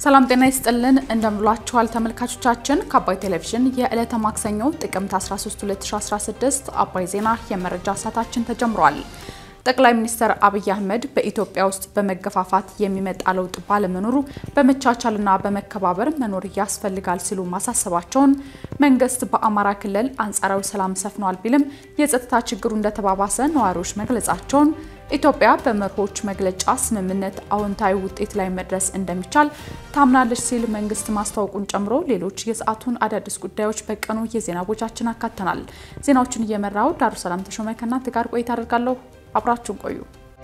ሰላም ጤና ይስጥልን እንደምሏችኋል ተመልካቾቻችን። ከአባይ ቴሌቪዥን የዕለተ ማክሰኞ ጥቅምት 13 2016 አባይ ዜና የመረጃ ሰዓታችን ተጀምሯል። ጠቅላይ ሚኒስትር አብይ አህመድ በኢትዮጵያ ውስጥ በመገፋፋት የሚመጣ ለውጥ ባለመኖሩ በመቻቻልና በመከባበር መኖር ያስፈልጋል ሲሉ ማሳሰባቸውን፣ መንግስት በአማራ ክልል አንጻራዊ ሰላም ሰፍኗል ቢልም የጸጥታ ችግሩ እንደተባባሰ ነዋሪዎች መግለጻቸውን፣ ኢትዮጵያ በመርሆች መግለጫ ስምምነት አዎንታዊ ውጤት ላይ መድረስ እንደሚቻል ታምናለች ሲል መንግስት ማስታወቁን ጨምሮ ሌሎች የሰዓቱን አዳዲስ ጉዳዮች በቀኑ የዜና ቦጃችን አካተናል። ዜናዎቹን እየመራው ዳሩ ሰላም ተሾመ ከእናንተ ጋር ቆይታ አደርጋለሁ። አብራችሁን ቆዩ።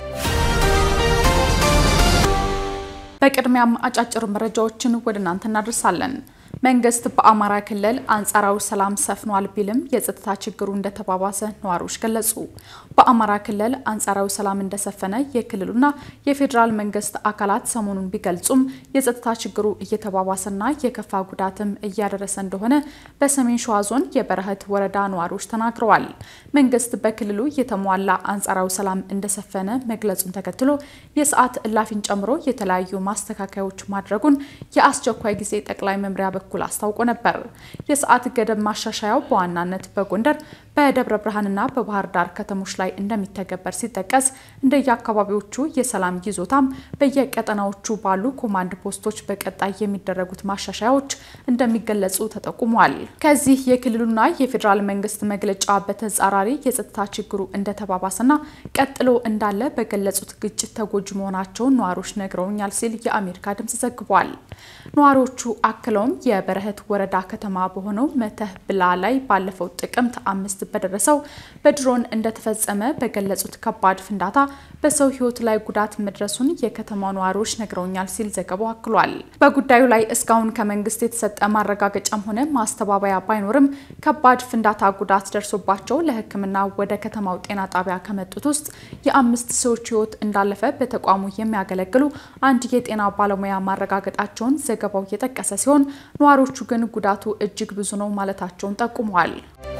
በቅድሚያም አጫጭር መረጃዎችን ወደ እናንተ እናደርሳለን። መንግስት በአማራ ክልል አንጻራዊ ሰላም ሰፍኗል ቢልም የጸጥታ ችግሩ እንደተባባሰ ነዋሪዎች ገለጹ። በአማራ ክልል አንጻራዊ ሰላም እንደሰፈነ የክልሉና የፌዴራል መንግስት አካላት ሰሞኑን ቢገልጹም የጸጥታ ችግሩ እየተባባሰና የከፋ ጉዳትም እያደረሰ እንደሆነ በሰሜን ሸዋ ዞን የበረህት ወረዳ ነዋሪዎች ተናግረዋል። መንግስት በክልሉ የተሟላ አንጻራዊ ሰላም እንደሰፈነ መግለጹን ተከትሎ የሰዓት እላፊን ጨምሮ የተለያዩ ማስተካከያዎች ማድረጉን የአስቸኳይ ጊዜ ጠቅላይ መምሪያ በኩል አስታውቆ ነበር። የሰዓት ገደብ ማሻሻያው በዋናነት በጎንደር በደብረ ብርሃንና በባህር ዳር ከተሞች ላይ እንደሚተገበር ሲጠቀስ እንደየአካባቢዎቹ የሰላም ይዞታም በየቀጠናዎቹ ባሉ ኮማንድ ፖስቶች በቀጣይ የሚደረጉት ማሻሻያዎች እንደሚገለጹ ተጠቁሟል። ከዚህ የክልሉና የፌዴራል መንግስት መግለጫ በተጻራሪ የጸጥታ ችግሩ እንደተባባሰና ቀጥሎ እንዳለ በገለጹት ግጭት ተጎጂ መሆናቸውን ነዋሪዎች ነግረውኛል ሲል የአሜሪካ ድምጽ ዘግቧል። ነዋሪዎቹ አክለውም የበረህት ወረዳ ከተማ በሆነው መተህ ብላ ላይ ባለፈው ጥቅምት አምስት በደረሰው በድሮን እንደተፈጸመ በገለጹት ከባድ ፍንዳታ በሰው ሕይወት ላይ ጉዳት መድረሱን የከተማ ነዋሪዎች ነግረውኛል ሲል ዘገባው አክሏል። በጉዳዩ ላይ እስካሁን ከመንግስት የተሰጠ ማረጋገጫም ሆነ ማስተባበያ ባይኖርም ከባድ ፍንዳታ ጉዳት ደርሶባቸው ለሕክምና ወደ ከተማው ጤና ጣቢያ ከመጡት ውስጥ የአምስት ሰዎች ሕይወት እንዳለፈ በተቋሙ የሚያገለግሉ አንድ የጤና ባለሙያ ማረጋገጣቸውን ዘገባው የጠቀሰ ሲሆን ነዋሪዎቹ ግን ጉዳቱ እጅግ ብዙ ነው ማለታቸውን ጠቁመዋል።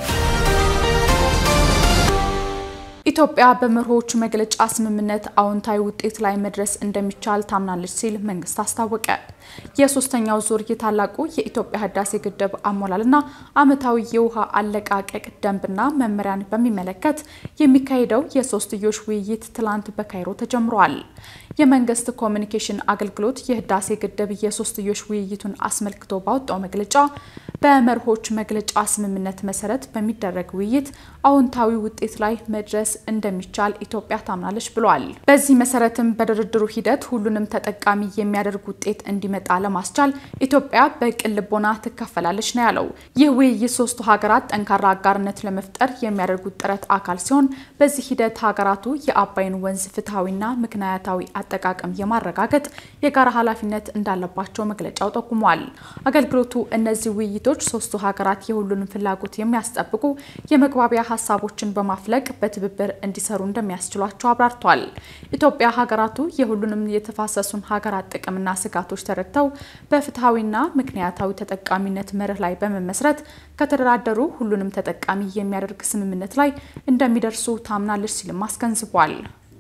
ኢትዮጵያ በመርሆች መግለጫ ስምምነት አዎንታዊ ውጤት ላይ መድረስ እንደሚቻል ታምናለች ሲል መንግስት አስታወቀ። የሶስተኛው ዙር የታላቁ የኢትዮጵያ ህዳሴ ግድብ አሞላልና ዓመታዊ የውሃ አለቃቀቅ ደንብና መመሪያን በሚመለከት የሚካሄደው የሶስትዮሽ ውይይት ትላንት በካይሮ ተጀምሯል። የመንግስት ኮሚኒኬሽን አገልግሎት የህዳሴ ግድብ የሶስትዮሽ ውይይቱን አስመልክቶ ባወጣው መግለጫ በመርሆች መግለጫ ስምምነት መሰረት በሚደረግ ውይይት አዎንታዊ ውጤት ላይ መድረስ እንደሚቻል ኢትዮጵያ ታምናለች ብሏል። በዚህ መሰረትም በድርድሩ ሂደት ሁሉንም ተጠቃሚ የሚያደርግ ውጤት እንዲመጣ ለማስቻል ኢትዮጵያ በቅን ልቦና ትካፈላለች ነው ያለው። ይህ ውይይት ሶስቱ ሀገራት ጠንካራ አጋርነት ለመፍጠር የሚያደርጉት ጥረት አካል ሲሆን በዚህ ሂደት ሀገራቱ የአባይን ወንዝ ፍትሐዊና ምክንያታዊ አጠቃቀም የማረጋገጥ የጋራ ኃላፊነት እንዳለባቸው መግለጫው ጠቁሟል። አገልግሎቱ እነዚህ ውይይቶች ሶስቱ ሀገራት የሁሉንም ፍላጎት የሚያስጠብቁ የመግባቢያ ሀሳቦችን በማፍለቅ በትብብር እንዲሰሩ እንደሚያስችሏቸው አብራርቷል። ኢትዮጵያ ሀገራቱ የሁሉንም የተፋሰሱን ሀገራት ጥቅምና ስጋቶች ተረድተው በፍትሐዊና ምክንያታዊ ተጠቃሚነት መርህ ላይ በመመስረት ከተደራደሩ ሁሉንም ተጠቃሚ የሚያደርግ ስምምነት ላይ እንደሚደርሱ ታምናለች ሲልም አስገንዝቧል።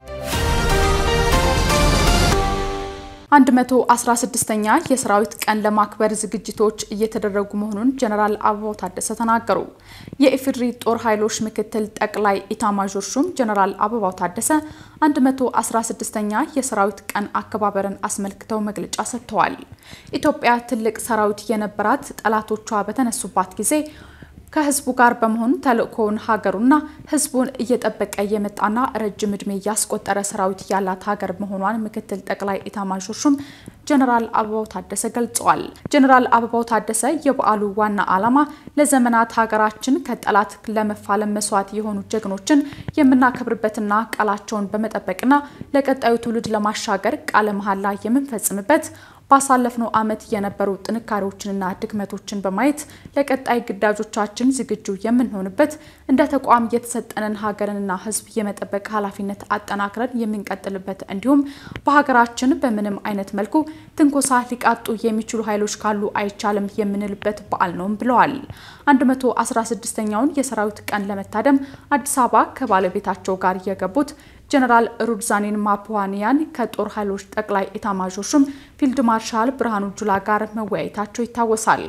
116ኛ የሰራዊት ቀን ለማክበር ዝግጅቶች እየተደረጉ መሆኑን ጀነራል አበባው ታደሰ ተናገሩ። የኢፌዴሪ ጦር ኃይሎች ምክትል ጠቅላይ ኢታማዦር ሹም ጀነራል አበባው ታደሰ 116ኛ የሰራዊት ቀን አከባበርን አስመልክተው መግለጫ ሰጥተዋል። ኢትዮጵያ ትልቅ ሰራዊት የነበራት ጠላቶቿ በተነሱባት ጊዜ ከህዝቡ ጋር በመሆን ተልእኮውን ሀገሩና ህዝቡን እየጠበቀ የመጣና ረጅም ዕድሜ ያስቆጠረ ሰራዊት ያላት ሀገር መሆኗን ምክትል ጠቅላይ ኢታማዦር ሹም ጀነራል አበባው ታደሰ ገልጸዋል። ጀነራል አበባው ታደሰ የበዓሉ ዋና ዓላማ ለዘመናት ሀገራችን ከጠላት ለመፋለም መስዋዕት የሆኑ ጀግኖችን የምናከብርበትና ቃላቸውን በመጠበቅና ለቀጣዩ ትውልድ ለማሻገር ቃለ መሐላ የምንፈጽምበት ባሳለፍነው ዓመት የነበሩ ጥንካሬዎችንና ድክመቶችን በማየት ለቀጣይ ግዳጆቻችን ዝግጁ የምንሆንበት እንደ ተቋም የተሰጠንን ሀገርንና ሕዝብ የመጠበቅ ኃላፊነት አጠናክረን የምንቀጥልበት እንዲሁም በሀገራችን በምንም አይነት መልኩ ትንኮሳ ሊቃጡ የሚችሉ ኃይሎች ካሉ አይቻልም የምንልበት በዓል ነውም ብለዋል። 116ኛውን የሰራዊት ቀን ለመታደም አዲስ አበባ ከባለቤታቸው ጋር የገቡት ጀነራል ሩድዛኒን ማፑዋኒያን ከጦር ኃይሎች ጠቅላይ ኤታማዦር ሹም ፊልድ ማርሻል ብርሃኑ ጁላ ጋር መወያየታቸው ይታወሳል።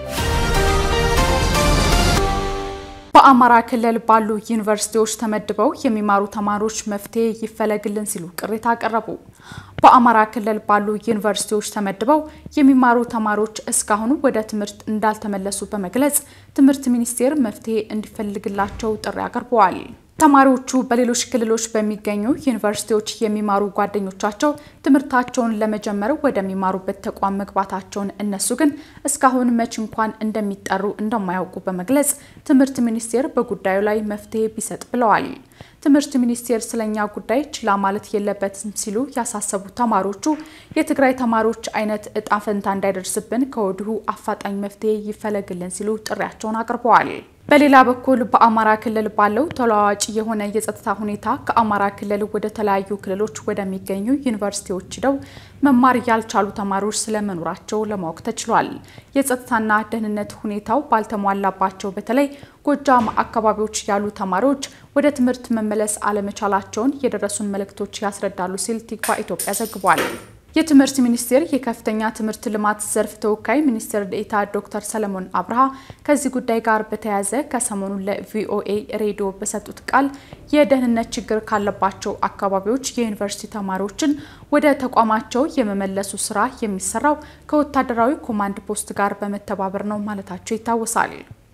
በአማራ ክልል ባሉ ዩኒቨርሲቲዎች ተመድበው የሚማሩ ተማሪዎች መፍትሄ ይፈለግልን ሲሉ ቅሬታ አቀረቡ። በአማራ ክልል ባሉ ዩኒቨርሲቲዎች ተመድበው የሚማሩ ተማሪዎች እስካሁን ወደ ትምህርት እንዳልተመለሱ በመግለጽ ትምህርት ሚኒስቴር መፍትሄ እንዲፈልግላቸው ጥሪ አቅርበዋል። ተማሪዎቹ በሌሎች ክልሎች በሚገኙ ዩኒቨርሲቲዎች የሚማሩ ጓደኞቻቸው ትምህርታቸውን ለመጀመር ወደሚማሩበት ተቋም መግባታቸውን እነሱ ግን እስካሁን መች እንኳን እንደሚጠሩ እንደማያውቁ በመግለጽ ትምህርት ሚኒስቴር በጉዳዩ ላይ መፍትሄ ቢሰጥ ብለዋል። ትምህርት ሚኒስቴር ስለኛ ጉዳይ ችላ ማለት የለበትም ሲሉ ያሳሰቡት ተማሪዎቹ የትግራይ ተማሪዎች አይነት እጣ ፈንታ እንዳይደርስብን ከወዲሁ አፋጣኝ መፍትሄ ይፈለግልን ሲሉ ጥሪያቸውን አቅርበዋል። በሌላ በኩል በአማራ ክልል ባለው ተለዋዋጭ የሆነ የጸጥታ ሁኔታ ከአማራ ክልል ወደ ተለያዩ ክልሎች ወደሚገኙ ዩኒቨርሲቲዎች ሂደው መማር ያልቻሉ ተማሪዎች ስለመኖራቸው ለማወቅ ተችሏል። የጸጥታና ደህንነት ሁኔታው ባልተሟላባቸው በተለይ ጎጃም አካባቢዎች ያሉ ተማሪዎች ወደ ትምህርት መመለስ አለመቻላቸውን የደረሱን መልእክቶች ያስረዳሉ ሲል ቲክቫ ኢትዮጵያ ዘግቧል። የትምህርት ሚኒስቴር የከፍተኛ ትምህርት ልማት ዘርፍ ተወካይ ሚኒስትር ዴኤታ ዶክተር ሰለሞን አብርሃ ከዚህ ጉዳይ ጋር በተያያዘ ከሰሞኑ ለቪኦኤ ሬዲዮ በሰጡት ቃል የደህንነት ችግር ካለባቸው አካባቢዎች የዩኒቨርሲቲ ተማሪዎችን ወደ ተቋማቸው የመመለሱ ስራ የሚሰራው ከወታደራዊ ኮማንድ ፖስት ጋር በመተባበር ነው ማለታቸው ይታወሳል።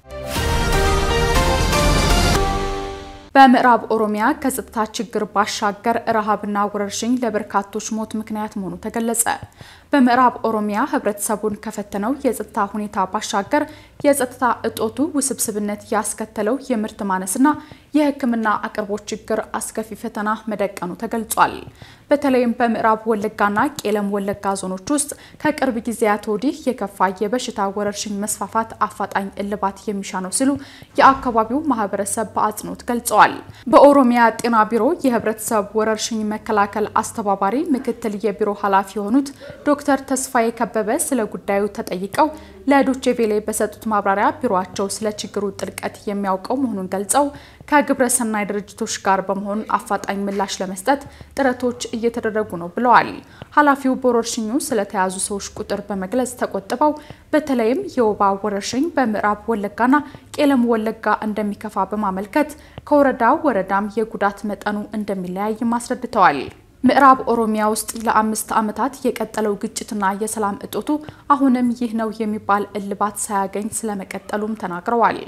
በምዕራብ ኦሮሚያ ከጸጥታ ችግር ባሻገር ረሃብና ወረርሽኝ ለበርካቶች ሞት ምክንያት መሆኑ ተገለጸ። በምዕራብ ኦሮሚያ ሕብረተሰቡን ከፈተነው የጸጥታ ሁኔታ ባሻገር የጸጥታ እጦቱ ውስብስብነት ያስከተለው የምርት ማነስና የሕክምና አቅርቦት ችግር አስከፊ ፈተና መደቀኑ ተገልጿል። በተለይም በምዕራብ ወለጋና ቄለም ወለጋ ዞኖች ውስጥ ከቅርብ ጊዜያት ወዲህ የከፋ የበሽታ ወረርሽኝ መስፋፋት አፋጣኝ እልባት የሚሻ ነው ሲሉ የአካባቢው ማህበረሰብ በአጽንኦት ገልጸዋል። በኦሮሚያ ጤና ቢሮ የህብረተሰብ ወረርሽኝ መከላከል አስተባባሪ ምክትል የቢሮ ኃላፊ የሆኑት ዶክተር ተስፋዬ ከበበ ስለ ጉዳዩ ተጠይቀው ለዶቼቬሌ በሰጡት ማብራሪያ ቢሮአቸው ስለ ችግሩ ጥልቀት የሚያውቀው መሆኑን ገልጸው ከግብረ ሰናይ ድርጅቶች ጋር በመሆን አፋጣኝ ምላሽ ለመስጠት ጥረቶች እየተደረጉ ነው ብለዋል። ኃላፊው በወረርሽኙ ስለተያዙ ሰዎች ቁጥር በመግለጽ ተቆጥበው በተለይም የወባ ወረርሽኝ በምዕራብ ወለጋና ቄለም ወለጋ እንደሚከፋ በማመልከት ከወረዳ ወረዳም የጉዳት መጠኑ እንደሚለያይም አስረድተዋል። ምዕራብ ኦሮሚያ ውስጥ ለአምስት ዓመታት የቀጠለው ግጭትና የሰላም እጦቱ አሁንም ይህ ነው የሚባል እልባት ሳያገኝ ስለመቀጠሉም ተናግረዋል።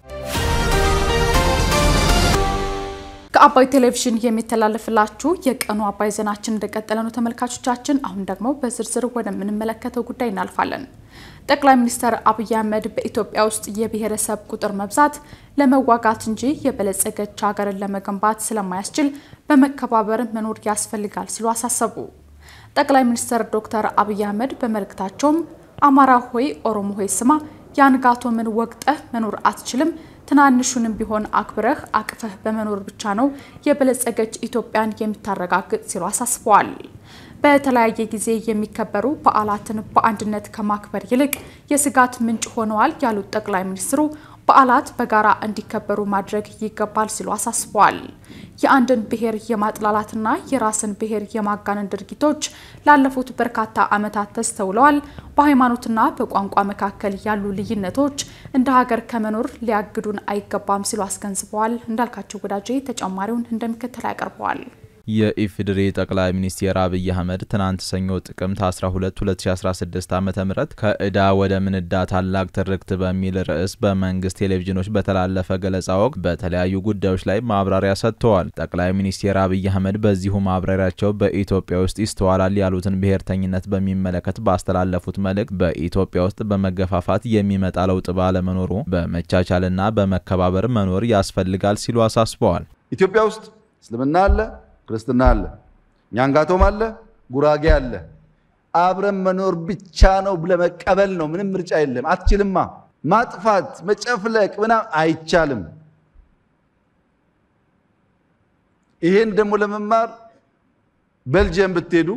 ከአባይ ቴሌቪዥን የሚተላለፍላችሁ የቀኑ አባይ ዜናችን እንደቀጠለ ነው ተመልካቾቻችን። አሁን ደግሞ በዝርዝር ወደምንመለከተው ጉዳይ እናልፋለን። ጠቅላይ ሚኒስትር አብይ አህመድ በኢትዮጵያ ውስጥ የብሔረሰብ ቁጥር መብዛት ለመዋጋት እንጂ የበለጸገች ሀገርን ለመገንባት ስለማያስችል በመከባበር መኖር ያስፈልጋል ሲሉ አሳሰቡ። ጠቅላይ ሚኒስትር ዶክተር አብይ አህመድ በመልእክታቸውም አማራ ሆይ ኦሮሞ ሆይ ስማ፣ የአንጋቶምን ወቅጠህ መኖር አትችልም ትናንሹንም ቢሆን አክብረህ አቅፈህ በመኖር ብቻ ነው የበለጸገች ኢትዮጵያን የምታረጋግጥ ሲሉ አሳስበዋል። በተለያየ ጊዜ የሚከበሩ በዓላትን በአንድነት ከማክበር ይልቅ የስጋት ምንጭ ሆነዋል ያሉት ጠቅላይ ሚኒስትሩ በዓላት በጋራ እንዲከበሩ ማድረግ ይገባል ሲሉ አሳስበዋል። የአንድን ብሔር የማጥላላትና የራስን ብሔር የማጋነን ድርጊቶች ላለፉት በርካታ ዓመታት ተስተውለዋል። በሃይማኖትና በቋንቋ መካከል ያሉ ልዩነቶች እንደ ሀገር ከመኖር ሊያግዱን አይገባም ሲሉ አስገንዝበዋል። እንዳልካቸው ወዳጄ ተጨማሪውን እንደሚከተል ያቀርበዋል። የኢፌዴሪ ጠቅላይ ሚኒስትር አብይ አህመድ ትናንት ሰኞ ጥቅምት 12 2016 ዓ ም ከዕዳ ወደ ምንዳ ታላቅ ትርክት በሚል ርዕስ በመንግስት ቴሌቪዥኖች በተላለፈ ገለጻ ወቅት በተለያዩ ጉዳዮች ላይ ማብራሪያ ሰጥተዋል። ጠቅላይ ሚኒስትር አብይ አህመድ በዚሁ ማብራሪያቸው በኢትዮጵያ ውስጥ ይስተዋላል ያሉትን ብሔርተኝነት በሚመለከት ባስተላለፉት መልእክት በኢትዮጵያ ውስጥ በመገፋፋት የሚመጣ ለውጥ ባለመኖሩ በመቻቻልና በመከባበር መኖር ያስፈልጋል ሲሉ አሳስበዋል። ኢትዮጵያ ውስጥ እስልምና አለ ክርስትና አለ፣ ኛንጋቶም አለ፣ ጉራጌ አለ። አብረን መኖር ብቻ ነው ብለህ መቀበል ነው። ምንም ምርጫ የለም። አትችልማ። ማጥፋት፣ መጨፍለቅ ምናምን አይቻልም። ይሄን ደግሞ ለመማር ቤልጅየም ብትሄዱ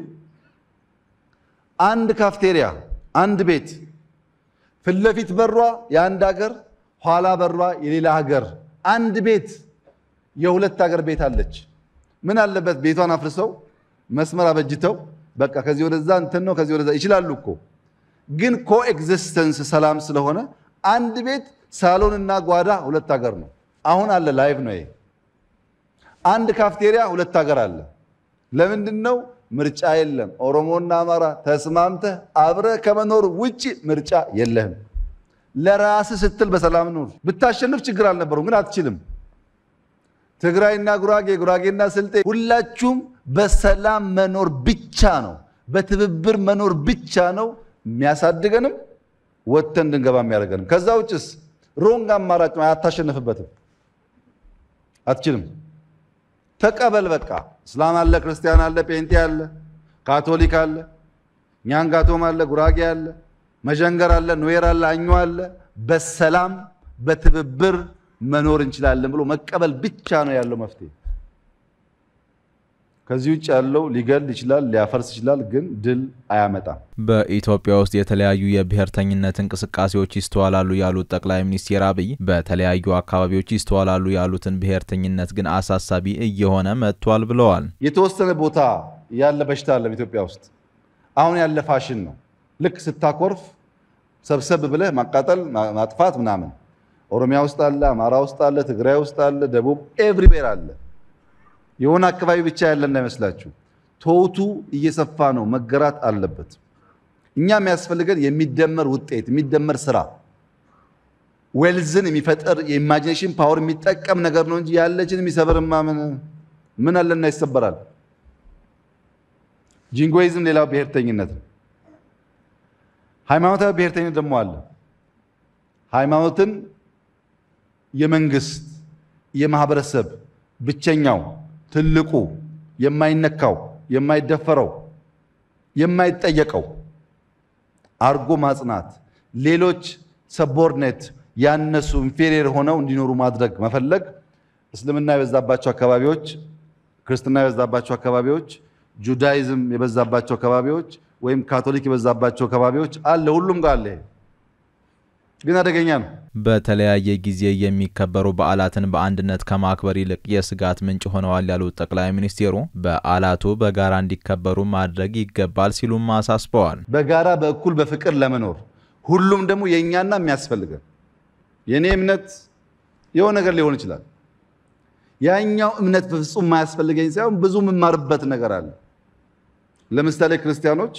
አንድ ካፍቴሪያ፣ አንድ ቤት ፊት ለፊት በሯ የአንድ ሀገር፣ ኋላ በሯ የሌላ ሀገር፣ አንድ ቤት የሁለት ሀገር ቤት አለች። ምን አለበት ቤቷን አፍርሰው መስመር አበጅተው በቃ ከዚህ ወደዛ እንትን ነው ከዚህ ወደዛ ይችላሉ እኮ ግን ኮኤግዚስተንስ ሰላም ስለሆነ አንድ ቤት ሳሎን እና ጓዳ ሁለት ሀገር ነው። አሁን አለ ላይቭ ነው ይሄ። አንድ ካፍቴሪያ ሁለት ሀገር አለ። ለምንድን ነው? ምርጫ የለም። ኦሮሞና አማራ ተስማምተህ አብረህ ከመኖር ውጭ ምርጫ የለህም። ለራስህ ስትል በሰላም ኑር። ብታሸንፍ ችግር አልነበረውም፣ ግን አትችልም። ትግራይና ጉራጌ፣ ጉራጌና ስልጤ ሁላችሁም በሰላም መኖር ብቻ ነው፣ በትብብር መኖር ብቻ ነው የሚያሳድገንም ወጥተን እንድንገባ የሚያደርገንም። ከዛ ውጭስ ሮንግ አማራጭ ነው፣ አታሸንፍበትም፣ አትችልም። ተቀበል በቃ። እስላም አለ፣ ክርስቲያን አለ፣ ጴንጤ አለ፣ ካቶሊክ አለ፣ ኛንጋቶም አለ፣ ጉራጌ አለ፣ መዠንገር አለ፣ ኑዌር አለ፣ አኞ አለ። በሰላም በትብብር መኖር እንችላለን ብሎ መቀበል ብቻ ነው ያለው መፍትሄ። ከዚህ ውጭ ያለው ሊገል ይችላል፣ ሊያፈርስ ይችላል፣ ግን ድል አያመጣም። በኢትዮጵያ ውስጥ የተለያዩ የብሔርተኝነት እንቅስቃሴዎች ይስተዋላሉ ያሉት ጠቅላይ ሚኒስትር አብይ በተለያዩ አካባቢዎች ይስተዋላሉ ያሉትን ብሔርተኝነት ግን አሳሳቢ እየሆነ መጥቷል ብለዋል። የተወሰነ ቦታ ያለ በሽታ አለ ኢትዮጵያ ውስጥ አሁን ያለ ፋሽን ነው። ልክ ስታኮርፍ ሰብሰብ ብለህ ማቃጠል፣ ማጥፋት ምናምን ኦሮሚያ ውስጥ አለ፣ አማራ ውስጥ አለ፣ ትግራይ ውስጥ አለ፣ ደቡብ ኤቭሪዌር አለ። የሆነ አካባቢ ብቻ ያለ እንዳይመስላችሁ። ቶቱ እየሰፋ ነው፣ መገራት አለበት። እኛ የሚያስፈልገን የሚደመር ውጤት የሚደመር ስራ ዌልዝን የሚፈጠር የኢማጂኔሽን ፓወር የሚጠቀም ነገር ነው እንጂ ያለችን የሚሰብርማ ምን ምን አለና ይሰበራል። ጂንጎይዝም ሌላው ብሔርተኝነት ነው። ሃይማኖታዊ ብሔርተኝነት ደግሞ አለ። ሃይማኖትን የመንግስት የማህበረሰብ ብቸኛው ትልቁ የማይነካው የማይደፈረው የማይጠየቀው አርጎ ማጽናት፣ ሌሎች ሰቦርኔት ያነሱ ኢንፌሪየር ሆነው እንዲኖሩ ማድረግ መፈለግ እስልምና የበዛባቸው አካባቢዎች፣ ክርስትና የበዛባቸው አካባቢዎች፣ ጁዳይዝም የበዛባቸው አካባቢዎች ወይም ካቶሊክ የበዛባቸው አካባቢዎች አለ። ሁሉም ጋር አለ። ግን አደገኛ ነው። በተለያየ ጊዜ የሚከበሩ በዓላትን በአንድነት ከማክበር ይልቅ የስጋት ምንጭ ሆነዋል ያሉት ጠቅላይ ሚኒስትሩ በዓላቱ በጋራ እንዲከበሩ ማድረግ ይገባል ሲሉም አሳስበዋል። በጋራ በእኩል በፍቅር ለመኖር ሁሉም ደግሞ የእኛና የሚያስፈልገን የእኔ እምነት የሆነ ነገር ሊሆን ይችላል። ያኛው እምነት በፍጹም የማያስፈልገኝ ሳይሆን ብዙ የምማርበት ነገር አለ። ለምሳሌ ክርስቲያኖች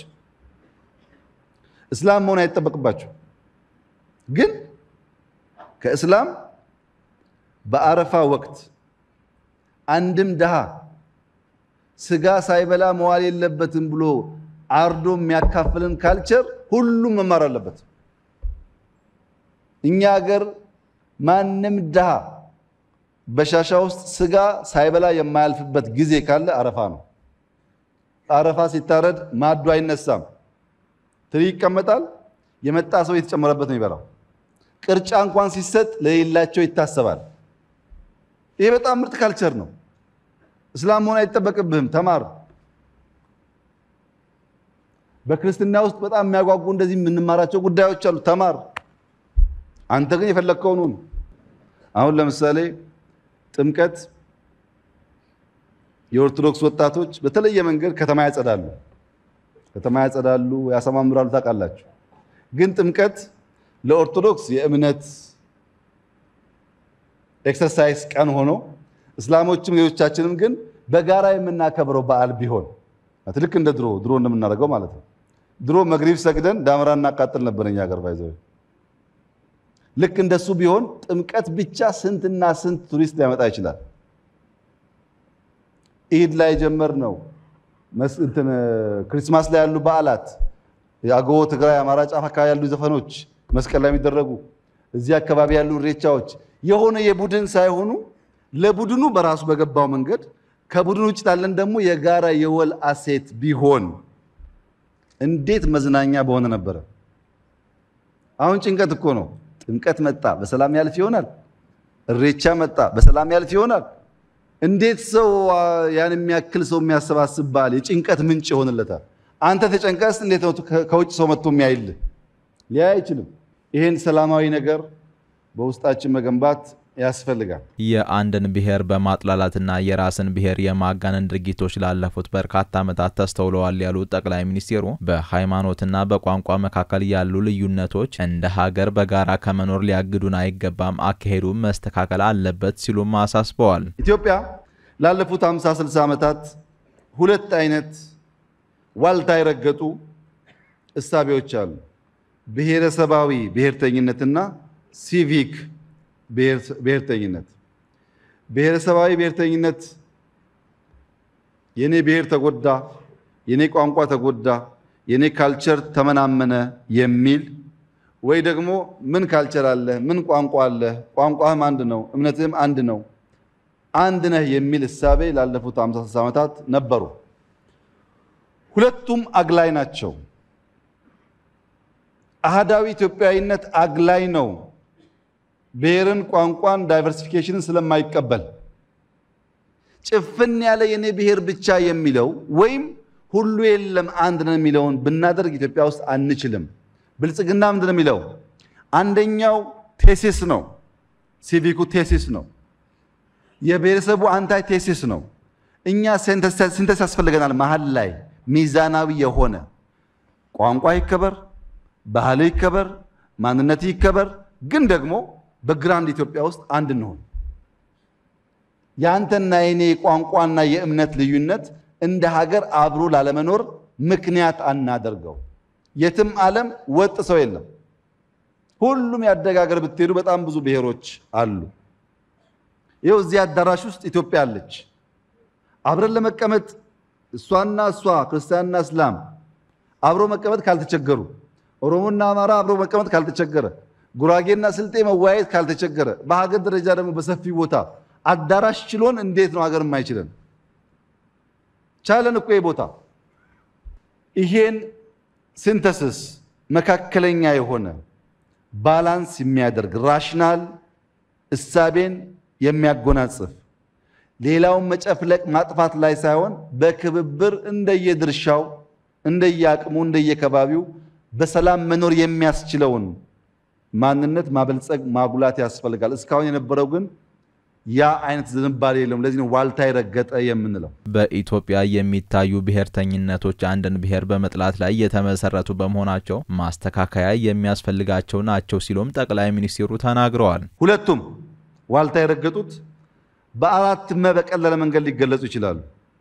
እስላም መሆን አይጠበቅባቸው ግን ከእስላም በአረፋ ወቅት አንድም ድሃ ስጋ ሳይበላ መዋል የለበትም ብሎ አርዶ የሚያካፍልን ካልቸር ሁሉም መማር አለበት። እኛ ሀገር ማንም ድሃ በሻሻ ውስጥ ስጋ ሳይበላ የማያልፍበት ጊዜ ካለ አረፋ ነው። አረፋ ሲታረድ ማዱ አይነሳም፣ ትሪ ይቀመጣል። የመጣ ሰው የተጨመረበት ነው ይበላው። ቅርጫ እንኳን ሲሰጥ ለሌላቸው ይታሰባል። ይሄ በጣም ምርጥ ካልቸር ነው። እስላም መሆን አይጠበቅብህም፣ ተማር። በክርስትና ውስጥ በጣም የሚያጓጉ እንደዚህ የምንማራቸው ጉዳዮች አሉ፣ ተማር። አንተ ግን የፈለግከውን ሁን። አሁን ለምሳሌ ጥምቀት የኦርቶዶክስ ወጣቶች በተለየ መንገድ ከተማ ያጸዳሉ፣ ከተማ ያጸዳሉ፣ ያሰማምራሉ። ታውቃላችሁ። ግን ጥምቀት ለኦርቶዶክስ የእምነት ኤክሰርሳይዝ ቀን ሆኖ እስላሞችም ሌሎቻችንም ግን በጋራ የምናከብረው በዓል ቢሆን ልክ እንደ ድሮ ድሮ እንደምናደርገው ማለት ነው። ድሮ መግሪብ ሰግደን ዳመራ እናቃጥል ነበር እኛ ሀገር ባይዘው። ልክ እንደሱ ቢሆን ጥምቀት ብቻ ስንትና ስንት ቱሪስት ሊያመጣ ይችላል። ኢድ ላይ ጀመር ነው ክሪስማስ ላይ ያሉ በዓላት የአገቦ ትግራይ፣ አማራ ጫፍ አካባቢ ያሉ ዘፈኖች መስቀል ላይ የሚደረጉ እዚህ አካባቢ ያሉ ኢሬቻዎች የሆነ የቡድን ሳይሆኑ ለቡድኑ በራሱ በገባው መንገድ ከቡድን ውጭ ላለን ደግሞ የጋራ የወል አሴት ቢሆን እንዴት መዝናኛ በሆነ ነበረ። አሁን ጭንቀት እኮ ነው። ጥምቀት መጣ በሰላም ያልፍ ይሆናል። እሬቻ መጣ በሰላም ያልፍ ይሆናል። እንዴት ሰው ያን የሚያክል ሰው የሚያሰባስብ በዓል የጭንቀት ምንጭ ይሆንለታል? አንተ ተጨንቀስ እንዴት ነው ከውጭ ሰው መጥቶ የሚያይልህ? ሊያይ አይችልም። ይሄን ሰላማዊ ነገር በውስጣችን መገንባት ያስፈልጋል። የአንድን ብሔር በማጥላላትና የራስን ብሔር የማጋነን ድርጊቶች ላለፉት በርካታ ዓመታት ተስተውለዋል ያሉት ጠቅላይ ሚኒስትሩ በሃይማኖትና በቋንቋ መካከል ያሉ ልዩነቶች እንደ ሀገር በጋራ ከመኖር ሊያግዱን አይገባም፣ አካሄዱ መስተካከል አለበት ሲሉም አሳስበዋል። ኢትዮጵያ ላለፉት 50 60 ዓመታት ሁለት አይነት ዋልታ የረገጡ እሳቤዎች አሉ። ብሔረሰባዊ ብሔርተኝነትና ሲቪክ ብሔርተኝነት። ብሔረሰባዊ ብሔርተኝነት የኔ ብሔር ተጎዳ፣ የኔ ቋንቋ ተጎዳ፣ የኔ ካልቸር ተመናመነ የሚል ወይ ደግሞ ምን ካልቸር አለ፣ ምን ቋንቋ አለ፣ ቋንቋህም አንድ ነው፣ እምነትህም አንድ ነው፣ አንድ ነህ የሚል እሳቤ ላለፉት 56 ዓመታት ነበሩ። ሁለቱም አግላይ ናቸው። አህዳዊ ኢትዮጵያዊነት አግላይ ነው። ብሔርን፣ ቋንቋን፣ ዳይቨርሲፊኬሽንን ስለማይቀበል ጭፍን ያለ የኔ ብሔር ብቻ የሚለው ወይም ሁሉ የለም አንድ ነው የሚለውን ብናደርግ ኢትዮጵያ ውስጥ አንችልም። ብልጽግና ምንድን ነው የሚለው? አንደኛው ቴሲስ ነው፣ ሲቪኩ ቴሲስ ነው፣ የብሔረሰቡ አንታይ ቴሲስ ነው። እኛ ሲንተስ ያስፈልገናል። መሀል ላይ ሚዛናዊ የሆነ ቋንቋ ይከበር፣ ባህል ይከበር፣ ማንነት ይከበር፣ ግን ደግሞ በግራንድ ኢትዮጵያ ውስጥ አንድ እንሆን። የአንተና የኔ ቋንቋና የእምነት ልዩነት እንደ ሀገር አብሮ ላለመኖር ምክንያት አናደርገው። የትም ዓለም ወጥ ሰው የለም። ሁሉም ያደገ ሀገር ብትሄዱ በጣም ብዙ ብሔሮች አሉ። ይኸው እዚህ አዳራሽ ውስጥ ኢትዮጵያ አለች። አብረን ለመቀመጥ እሷና እሷ ክርስቲያንና እስላም አብሮ መቀመጥ ካልተቸገሩ፣ ኦሮሞና አማራ አብሮ መቀመጥ ካልተቸገረ፣ ጉራጌና ስልጤ መወያየት ካልተቸገረ፣ በሀገር ደረጃ ደግሞ በሰፊ ቦታ አዳራሽ ችሎን እንዴት ነው ሀገር የማይችለን? ቻለን እኮ ቦታ ይሄን ሲንተሲስ መካከለኛ የሆነ ባላንስ የሚያደርግ ራሽናል እሳቤን የሚያጎናጽፍ ሌላውን መጨፍለቅ ማጥፋት ላይ ሳይሆን በክብብር እንደየድርሻው እንደየአቅሙ እንደየከባቢው በሰላም መኖር የሚያስችለውን ማንነት ማበልጸግ ማጉላት ያስፈልጋል። እስካሁን የነበረው ግን ያ አይነት ዝንባሌ የለውም። ለዚህ ነው ዋልታ የረገጠ የምንለው። በኢትዮጵያ የሚታዩ ብሔርተኝነቶች አንድን ብሔር በመጥላት ላይ የተመሰረቱ በመሆናቸው ማስተካከያ የሚያስፈልጋቸው ናቸው ሲሉም ጠቅላይ ሚኒስትሩ ተናግረዋል። ሁለቱም ዋልታ የረገጡት በአራት መ በቀለለ መንገድ ሊገለጹ ይችላሉ።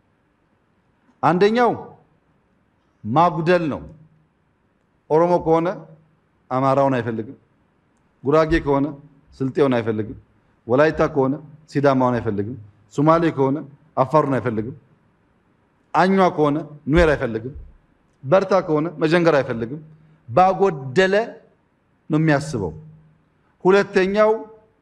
አንደኛው ማጉደል ነው። ኦሮሞ ከሆነ አማራውን አይፈልግም። ጉራጌ ከሆነ ስልጤውን አይፈልግም። ወላይታ ከሆነ ሲዳማውን አይፈልግም። ሶማሌ ከሆነ አፋሩን አይፈልግም። አኟ ከሆነ ኑዌር አይፈልግም። በርታ ከሆነ መጀንገር አይፈልግም። ባጎደለ ነው የሚያስበው። ሁለተኛው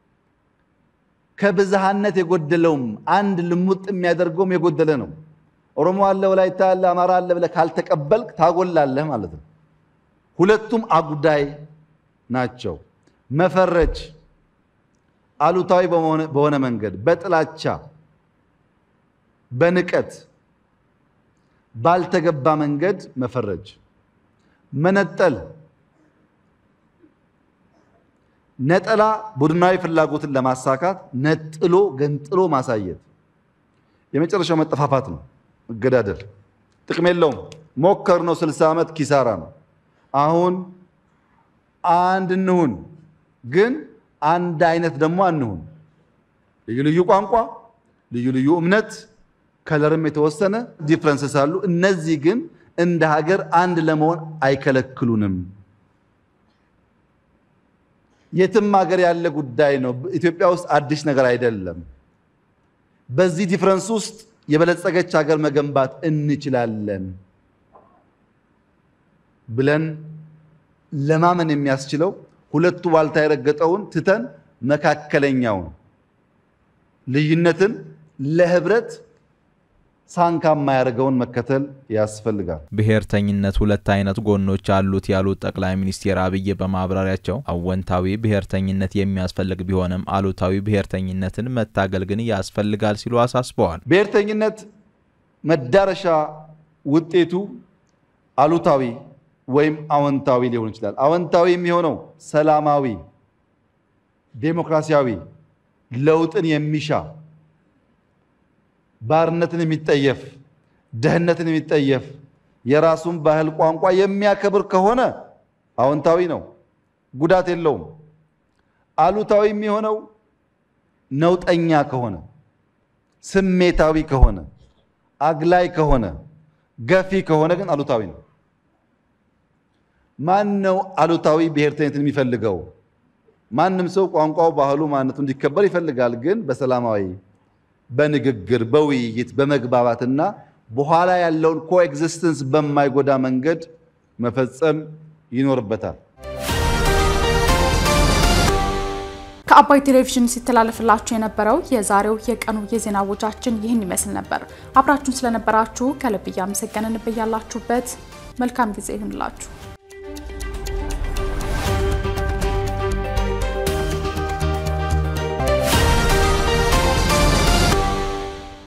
ከብዝሃነት የጎደለውም አንድ ልሙጥ የሚያደርገውም የጎደለ ነው። ኦሮሞ አለ፣ ወላይታ አለ፣ አማራ አለ ብለህ ካልተቀበልክ ታጎላለህ ማለት ነው። ሁለቱም አጉዳይ ናቸው። መፈረጅ አሉታዊ በሆነ መንገድ በጥላቻ በንቀት ባልተገባ መንገድ መፈረጅ፣ መነጠል፣ ነጠላ ቡድናዊ ፍላጎትን ለማሳካት ነጥሎ ገንጥሎ ማሳየት፣ የመጨረሻው መጠፋፋት ነው። መገዳደል ጥቅም የለውም። ሞከር ነው 60 ዓመት ኪሳራ ነው። አሁን አንድ እንሁን ግን አንድ አይነት ደግሞ አንሁን። ልዩ ልዩ ቋንቋ፣ ልዩ ልዩ እምነት፣ ከለርም የተወሰነ ዲፍረንስስ አሉ። እነዚህ ግን እንደ ሀገር አንድ ለመሆን አይከለክሉንም። የትም ሀገር ያለ ጉዳይ ነው። ኢትዮጵያ ውስጥ አዲስ ነገር አይደለም። በዚህ ዲፍረንስ ውስጥ የበለጸገች ሀገር መገንባት እንችላለን ብለን ለማመን የሚያስችለው ሁለቱ ዋልታ የረገጠውን ትተን መካከለኛውን ልዩነትን ለህብረት ሳንካ የማያደርገውን መከተል ያስፈልጋል። ብሔርተኝነት ሁለት አይነት ጎኖች አሉት ያሉት ጠቅላይ ሚኒስትር አብይ በማብራሪያቸው አወንታዊ ብሔርተኝነት የሚያስፈልግ ቢሆንም አሉታዊ ብሔርተኝነትን መታገል ግን ያስፈልጋል ሲሉ አሳስበዋል። ብሔርተኝነት መዳረሻ ውጤቱ አሉታዊ ወይም አዎንታዊ ሊሆን ይችላል። አዎንታዊ የሚሆነው ሰላማዊ፣ ዴሞክራሲያዊ፣ ለውጥን የሚሻ ባርነትን የሚጠየፍ ደህንነትን የሚጠየፍ የራሱን ባህል ቋንቋ የሚያከብር ከሆነ አዎንታዊ ነው፣ ጉዳት የለውም። አሉታዊ የሚሆነው ነውጠኛ ከሆነ፣ ስሜታዊ ከሆነ፣ አግላይ ከሆነ፣ ገፊ ከሆነ ግን አሉታዊ ነው። ማን ነው አሉታዊ ብሔርተኝነትን የሚፈልገው? ማንም ሰው ቋንቋው፣ ባህሉ፣ ማንነቱ እንዲከበር ይፈልጋል። ግን በሰላማዊ በንግግር በውይይት በመግባባትና በኋላ ያለውን ኮኤግዚስተንስ በማይጎዳ መንገድ መፈጸም ይኖርበታል። ከአባይ ቴሌቪዥን ሲተላለፍላችሁ የነበረው የዛሬው የቀኑ የዜና ወጃችን ይህን ይመስል ነበር። አብራችሁን ስለነበራችሁ ከልብ እያመሰገንን በያላችሁበት መልካም ጊዜ ይሁንላችሁ።